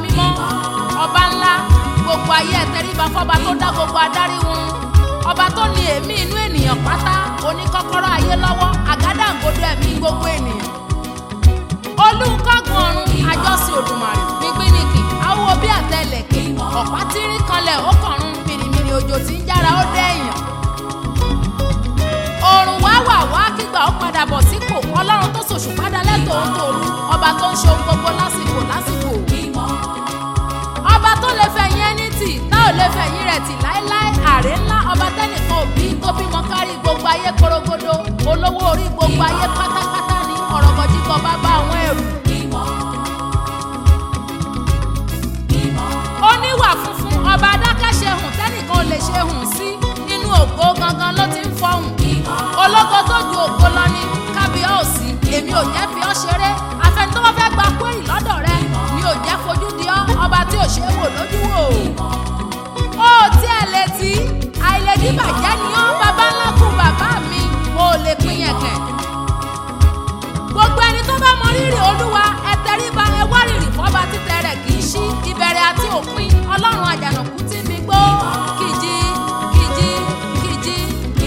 mímọ́ ọba ńlá gbogbo ayé ẹ tẹríba fọba tó dá gbogbo adarí wọn ọba tó ní èémí inú ènìyàn pátá oníkọ́kọ́rọ́ ayé lọ́wọ́ àgádágodo ẹ̀mí gbogbo ènìyàn olùkọ́gun ọ̀run àjọsìn òdùmarè gbígbínìkì awo bí àtẹlẹ̀kẹ̀ ọ̀pá tírín kanlẹ̀ ó kọ̀run mìrìmìrì òjò tí ń jára ó dẹ́yìn òrùn wá wà wá kígbà ó padà bọ̀ sípò ọlọ́run tó ṣòṣù padà lẹ́tọ̀ọ́ tòru ọba tó ń ṣe ohun gbogbo lásìkò lásìkò ọba tó lè fẹ̀yìn ẹni tì tá ò lè fẹ̀yìn rẹ̀ tì láéláé àrè ńlá ọba tẹ́nìkan òbí tó bímọ kárí gbogbo ayé korogodo olówó orí gbogbo ayé pátápátá ní ọ̀rọ̀mọ̀jíkọ̀ bàbá àwọn ẹrù. oníwà funfun ọba adákẹ́ṣe hùn tẹ́nìkan ò lè ṣe hùn sí nínú ògo gangan ló ti ń fọhùn ológo tó ju ògo lọ ní kábíọ́ọ̀sì èmi ò jẹ́ fi ọ́ ṣeré afẹ́ni tó bá fẹ́ gba kúrì lọ́dọ̀ rẹ mi ò jẹ́ fojú di ọ́ ọba tí ò ṣe é wò lójú wò ó tí ẹ lè tí àìlèdí bàjẹ́ ni ọ́ bàbá ńlá kú bàbá mi ò lè pín yẹn kẹ̀ gbogbo ẹni tó bá mọ rírì olúwa ẹ tẹríba ẹ wá rírì fọba títẹ rẹ kì í ṣí ìbẹ̀rẹ̀ àti òpin ọlọ́run àjànàkú tí mi gbó kìjì kìjì kìjì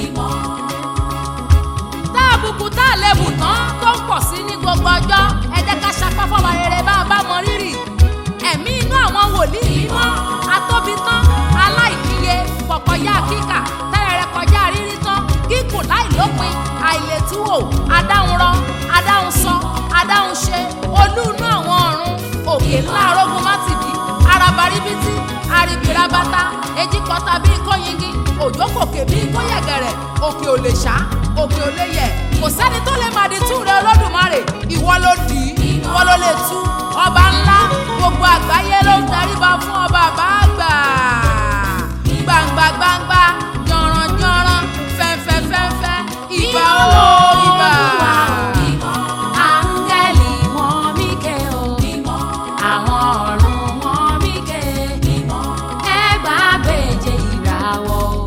tá àbùkù tá àlebù tán tó ń pọ̀ sí ní gbogbo ọjọ́ ẹ jẹ́ ká sapá fọba rere bá a bá mọ rírì ẹ̀mí inú àwọn wòlíì mímọ́ atóbi tán aláìníye pọ̀kọjá kíkà tẹ́rẹ̀rẹ̀ kọjá rírí tán kíkùn láìlópin àìlètúwò adáhunrọ adáhunsọ adáhunṣe olú inú àwọn ọ̀run òkè ńlá arógun mátìdì arabaribiti aribirabata ejikọta bíi kóyingi òjò kòkè bíi kóyẹ̀gẹ̀rẹ̀ òkè ò lè ṣá òkè ò lè yẹ̀ kò sẹ́ni tó lè màdí tú rẹ olódùmarè ìwọ ló dì í ìwọ ló lè tú ọba ńlá gbogbo àgbáyé ló ń daríba fún ọba àbáàgbà gbangba gbangba jọ̀ràn jọ̀ràn fẹ́fẹ́ fẹ́fẹ́ ìbà ó ìbà. Áńgẹ́lì wọn mí ké o, àwọn ọ̀run wọn mí ké, ẹgbàá méje ìràwọ̀ o.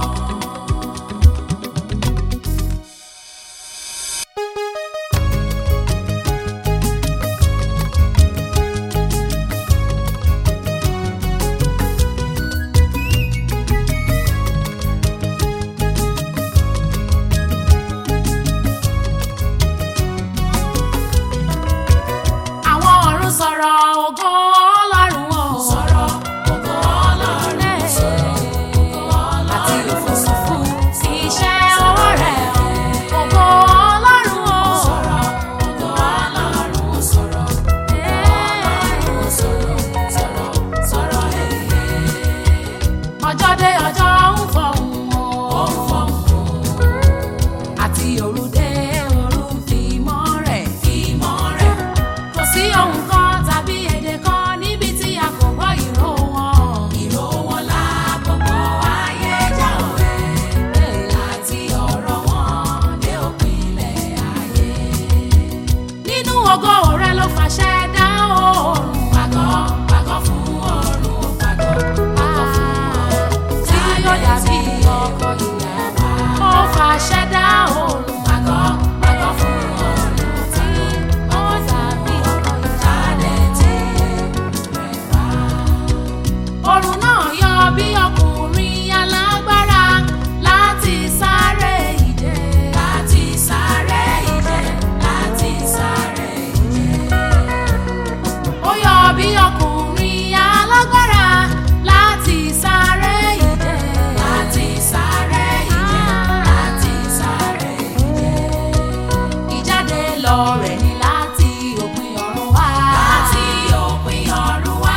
Àwọn ọ̀run sọ̀rọ̀ ògo Ọlọ́run o. Sọ̀rọ̀ ògo Ọlọ́run sọ̀rọ̀ ògo Ọlọ́run. Àti òfurufú sí iṣẹ́ ọwọ́ rẹ̀ o. Ògo Ọlọ́run o. Sọ̀rọ̀ ògo Ọlọ́run sọ̀rọ̀ Ọlọ́run sọ̀rọ̀ sọ̀rọ̀ sọ̀rọ̀ èyí. Ọjọ́ dé ọjọ́ ń fọ̀hún o. Ó ń fọ̀hún o àti òru dé òru fìmọ́ rẹ̀ fìmọ́ rẹ̀. kò sí ohun kan tàbí èdè kan níbi tí a kò gbọ́ ìró wọn. ìró wọn la gbogbo ayé já òwe. àti ọ̀rọ̀ wọn dé òpinlẹ̀ ayé. nínú ògo rẹ ló fàṣẹ dá oòrùn. pàgọ́ pàgọ́ fún oòrùn pàgọ́ pàgọ́ fún oòrùn. tí yóò dàbí ọkọ̀ ìyàwó. ó fàṣẹ dá oòrùn. pàgọ́ pàgọ́ fún oòrùn. tí ó dàbí ọkọ̀ ìjáde tí rẹ̀ wá. oòrùn náà yọ bí ọkùnrin alágbára láti sáré ìje. láti sáré ìje. láti sáré ìje ó yọ bí ọkùnrin alágbára láti sáré ìje. láti sáré ìje. láti sáré ìje. ìjáde lọ rẹ̀ ni láti òpin ọ̀run wá. láti òpin ọ̀run wá.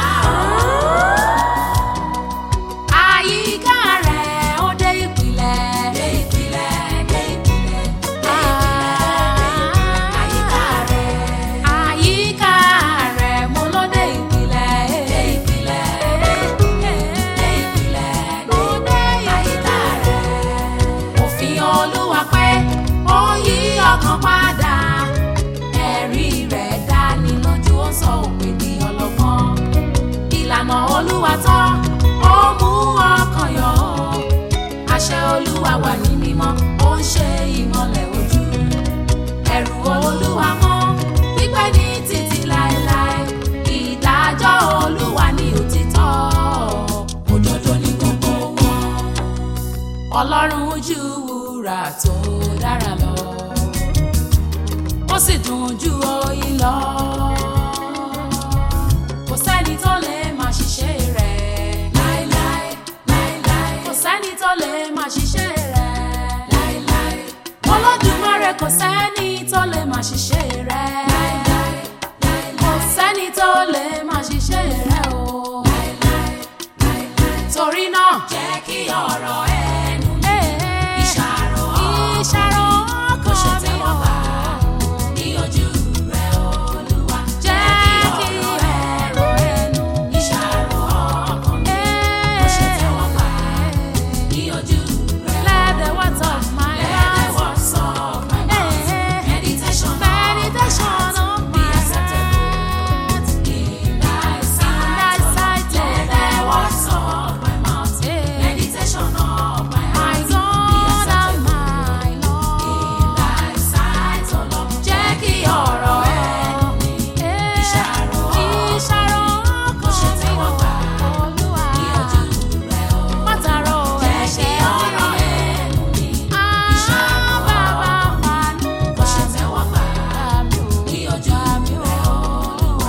àyíká rẹ̀ ó dé ìpìlẹ̀. dé ìpìlẹ̀ dé ìpìlẹ̀ dé ìpìlẹ̀ àyíká rẹ̀. àyíká rẹ̀ mo ló dé ìpìlẹ̀. dé ìpìlẹ̀ dé ìpìlẹ̀ ló dé àyíká rẹ̀. òfin olúwa pé ó yí ọkàn padà. ẹ̀rí rẹ̀ dání lójú ó sọ òpè di ọlọ́gbọ́n. ìlànà olúwa tán ó mú ọkàn yọ. àṣẹ olúwa wà ní mímọ́ ó ń ṣe ìmọ́lẹ̀ ojú ẹ̀rù olúwa mọ́ pípẹ́ ní títí láéláé ìdájọ́ ọlọ́run ju wúrà tó dára lọ ó sì dùn ju oyin lọ kò sẹ́ni tó lè máa ṣiṣẹ́ rẹ̀ láéláé láéláé kò sẹ́ni tó lè máa ṣiṣẹ́ rẹ̀ láéláé olódùmarè kò sẹ́ni tó lè máa ṣiṣẹ́ rẹ̀ láéláé kò sẹ́ni tó lè máa ṣiṣẹ́ rẹ̀ o torí náà jẹ́ kí ọ̀rọ̀ ẹnu mi ìṣàrò ìṣàrò kò ṣe tẹ́wọ́ gbà ní ojú rẹ̀ olúwa jẹ́ kí ọ̀rọ̀ ẹnu mi ìṣàrò ọkàn mi kò ṣe tẹ́wọ́ gbà ní ojú rẹ̀ let the words of my mouth let the words of my mouth meditation meditation of my heart in thy sight let the words of my mouth meditation of my heart be acceptable my Lord. in thy sight o Lord jẹ́ kí ọ̀rọ̀ ẹnu mi ìṣàrò Ìṣàrò kò ṣe tẹ́wọ́ gbà Olúwa. ní ojú rẹ̀ o Mátàró jẹ́ kí ẹ̀ṣẹ̀ ọ̀rọ̀ ẹnu mi Ah, ìṣàrò bàbá fàánú kò ṣe tẹ́wọ́ gbà gbà mí o. ní ojú rẹ̀ olúwa.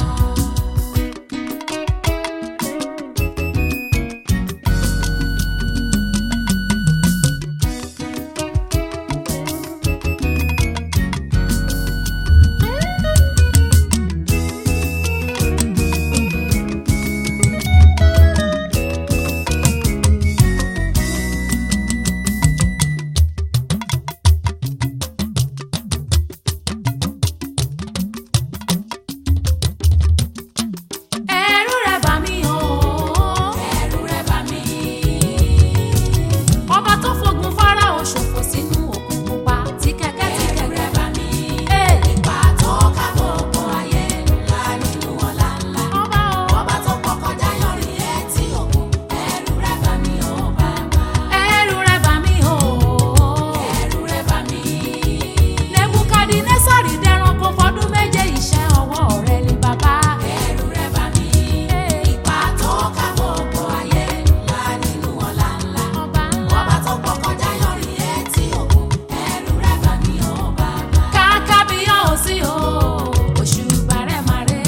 Ẹ̀rù rẹ̀ bà mí o. ẹ̀rù rẹ̀ bà mí. Ọba tó fogun Fáráò ṣòfò sínú òkun pupa tí kẹ̀kẹ́ tí ẹ̀rù kẹ̀kẹ́. rẹ̀ bà mí. Ee, ipa tó ká gbogbo ayé ńlá nínú ọ̀la ńlá. ọba o. ọba tó pọ̀ kọjá yọrí etí òkun. ẹ̀rù rẹ̀ bà mí o bàbá. Ẹ̀rù rẹ̀ bà mí o. ẹ̀rù rẹ̀ bà mí. Nebukadinésárì dẹranko fọdún méje iṣẹ́ ọwọ́ rẹ̀ ni bàbá. ẹ̀rù rẹ̀ bà mí. ipa tó ká gbogbo ayé ńlá nínú ọ̀la ńlá. Ọba ńlá. ọba tó pọ̀ kọjá yọrí etí òkun. ẹ̀rù rẹ̀ bà mí o bàbá. Kàkà bí yóò sí o. Òṣùbà rẹ̀ máa rẹ̀.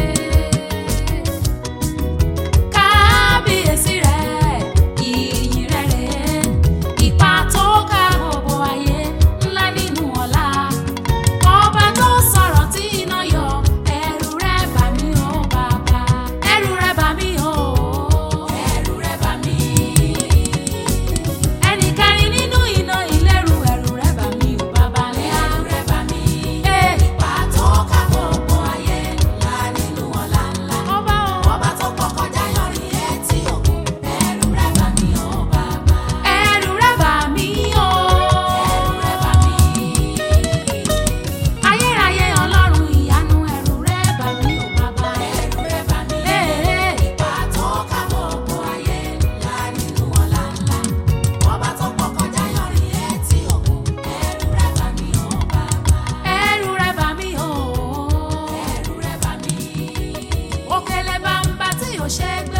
Kábíyèsí rẹ̀, ìyìn rẹ̀ rẹ̀. Ipa tó ká gbogbo ayé ńlá nínú ọ̀la. Ọba tó sọ̀rọ̀ tí iná yọ. Ẹ̀rù rẹ̀ bà mí o bàbá. Ẹ̀rù rẹ̀ bà mí o. ẹ̀rù rẹ̀ bà mí. Ẹnì kẹrin nínú iná ìlérú. Ẹ̀rù rẹ̀ bà mí o bàbá ńlá. ẹ̀rù rẹ̀ bà mí. Ee, ipa tó ká gbogbo ayé ńlá nínú ọ̀la ńlá. ọba o. ọba tó pọ̀ kọjá yọrí etí òkun. ẹ̀rù rẹ̀ bà mí o bàbá. Ẹ̀rù rẹ̀ bà mí o. ẹ̀rù rẹ̀ bà mí. Ayérayé Ọlọ́run ìyanu ẹ̀rù rẹ̀ bà mí o bàbá. ẹ̀rù rẹ̀ bà mí. Ee, ipa tó ká gbogbo ayé ńlá nínú ọ̀la ńlá. ọba tó pọ̀ kọjá yọrí etí òkun. ẹ̀rù rẹ̀ bà mí o bàbá. ẹ̀rù rẹ̀ bà mí o. ẹ̀rù rẹ̀ bà mí. Òkèlè bàǹbà tí ò ṣe é